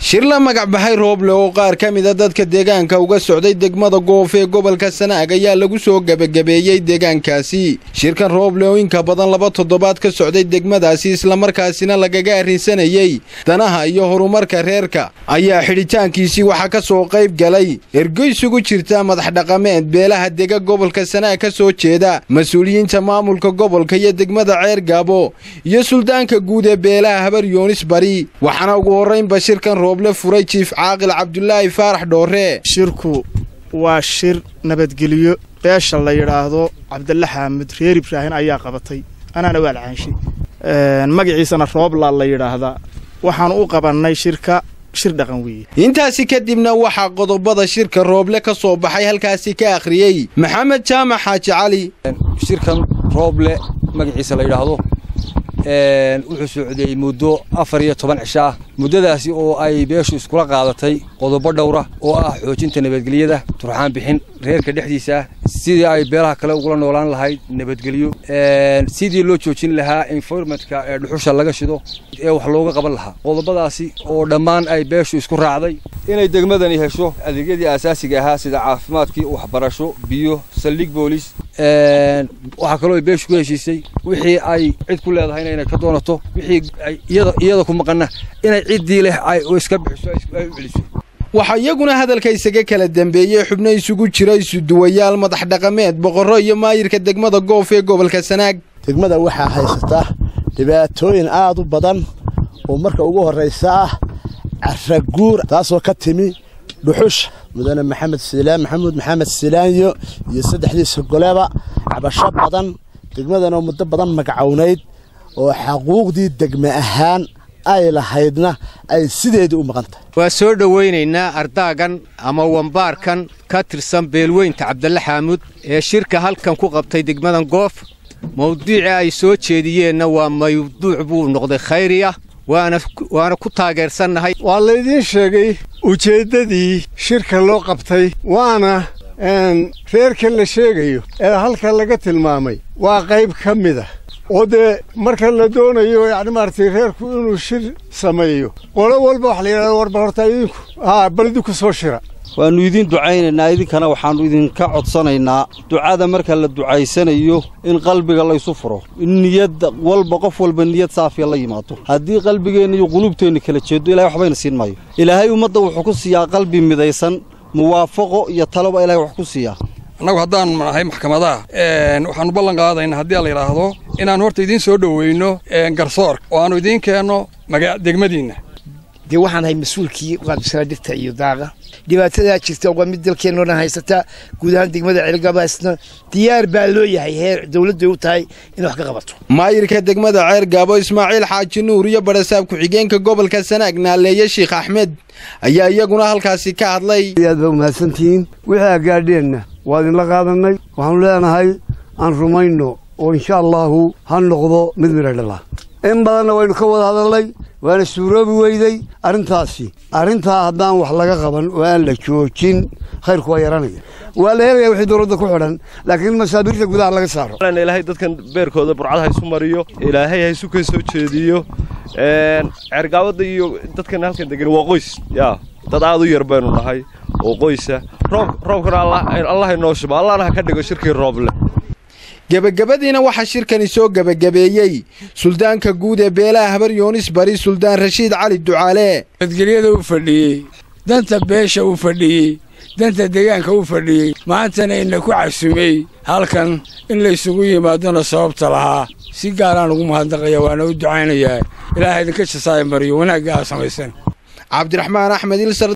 shir la magac baxay rooble oo qaar ka mida dadka deegaanka uga socday degmada goof ee gobolka sanaag ayaa lagu soo gebagabeeyey deegaankaasi shirkan rooble oo inka badan laba toddobaad ka socday degmadaasi islamarkaasina lagaga arrinsanayey danaha iyo horumarka reerka ayaa xidhitaankiisii waxaa ka soo qayb galay ergeysugu jirta madax dhaqameed beelaha dega gobolka sanaag ka soo jeeda mas-uuliyiinta maamulka gobolka iyo degmada ceer gaabo iyo suldaanka guud ee beelaha habar yoonis bari waxaana ugu horraynba shirkan rooble furay jiif caaqil cabdulaahi faarax dhoore shirku waa shir nabadgelyo beesha la yidhaahdo cabdalla xaamud reer ibraahin ayaa qabatay anaana waa lacaanshay magaciisana roobla la yidhaahdaa waxaanu u qabannay shirka shir dhaqan weeye intaasi kadibna waxaa qodobada shirka rooble ka soo baxay halkaasi ka akhriyey maxamed jaamac xaaji cali shirkan rooble magaciisa la yidhaahdo wuxuu socday muddo afar iyo toban cisho ah muddadaasi oo ay beeshu iskula qaadatay qodobo dhowra oo ah xoojinta nabadgelyada turxaan bixin reerka dhexdiisa sidii ay beelaha kale ugula noolaan lahayd nabadgelyo sidii loo joojin lahaa environmentka ee dhuxusha laga shido ee wax looga qaban lahaa qodobadaasi oo dhammaan ay beeshu isku raacday inay degmadani hesho adeegyadii aasaasiga ahaa sida caafimaadkii waxbarasho biyo saldhig boolis waxaa kaloo ay beeshu ku heshiisay wixii ay cid ku leedahayna inay ka doonato wixii iyada ku maqana inay ciddii leh ay iska bixiso ay u celiso waxaa iyaguna hadalka isaga kala dambeeyey xubno isugu jira isuduwayaal madax dhaqameed boqorro iyo maayirka degmada goof ee gobolka sanaag degmada waxaa haysata dhibaatooyin aad u badan oo marka ugu horraysa ah caraguur taasoo ka timi dhuxusha mudane maxamed siilaan maxamuud maxamed silaanyo iyo saddexdiisa goleba cabasho badan degmadanoo muddo badan magacownayd oo xaquuqdii degme ahaan ay lahaydna ay sideedii u maqan tahay waa soo dhowaynaynaa ardaagan ama wambaarkan ka tirsan beelweynta cabdalle xaamuud ee shirka halkan ku qabtay degmadan goof mawduucii ay soo jeediyeenna waa mawduuc buu noqday khayriya waana ku taageersannahay waa laydiin sheegay ujeeddadii shirka loo qabtay waana reerka la sheegayo ee halka laga tilmaamay waa qayb ka mid a oo dee marka la doonayo yacni maaragtay reerku inuu shir sameeyo qolo walba waxa la yidhahda warba horta idinku haa bal idinku soo shira waannu idiin ducaynaynaa idinkana waxaannu idinka codsanaynaa ducada marka la ducaysanayo in qalbiga laysu furo in niyadda walba qof walba niyad saafiya la yimaado haddii qalbigeenna iyo quluubteenna kala jeeddo ilahay waxbayna siin maayo ilaahay ummadda wuxuu ku siiyaa qalbi midaysan muwaafaqo iyo taloba ilahay wax ku siiyaa annagu haddaan nahay maxkamadaha waxaannu ballan qaadaynaa haddii la yidhaahdo inaan horta idiin soo dhoweyno garsoor oo aannu idiin keenno degmadiinna dee waxaan ahay mas-uulkii qaabisana dhirta iyo daaqa dhibaatadaa jirta waa mid dalkeennoona haysata guud ahaan degmada ceelgaabaasna diyaar baa loo yahay heer dowladday u tahay inay wax ka qabato maayirka degmada ceer gaabo ismaaciil xaaji nuur iyo barasaab ku-xigeenka gobolka sanaag naaleeye sheikh axmed ayaa iyaguna halkaasi ka hadlay aad baa umahadsantihiin wixii agaadheenna waa idinla qaadannay waxaanu leenahay aan rumayno oo insha allaahu ha noqdo mid midha dhala in badanna waynu ka wada hadalnay waana suuroobi weydey arrintaasi arrintaa haddaan wax laga qaban oo aan la joojin khayrku waa yaranaya waa la helaya wixii dowladda ku xidhan laakiin masaabiirta gudaha laga saaro ilaahay dadkan beerkooda burcad ha isu mariyo ilaahay ha isu ka soo jeediyo ceergaawada iyo dadkan halkan degan waa qoys yaa dad aad u yar baynu nahay oo qoysa roob roobkana allah inoo shuba allahna ha ka dhigo shirkii rooble gebagabadiina waxaa shirkani soo gebagabeeyey suldaanka guud ee beelaha habar yoonis bari suldaan rashiid cali ducaale nabadgelyada u fadhiyey danta beesha u fadhiyey danta deegaanka u fadhiyey maantana ina ku casumey halkan in laysugu yimaadona sababta lahaa si gaaraan ugu mahadnaqaya waana u ducaynayaa ilaaha idinka jasaayo mariyo wanaagga aa samaysan cabdiraxmaan axmed ilsar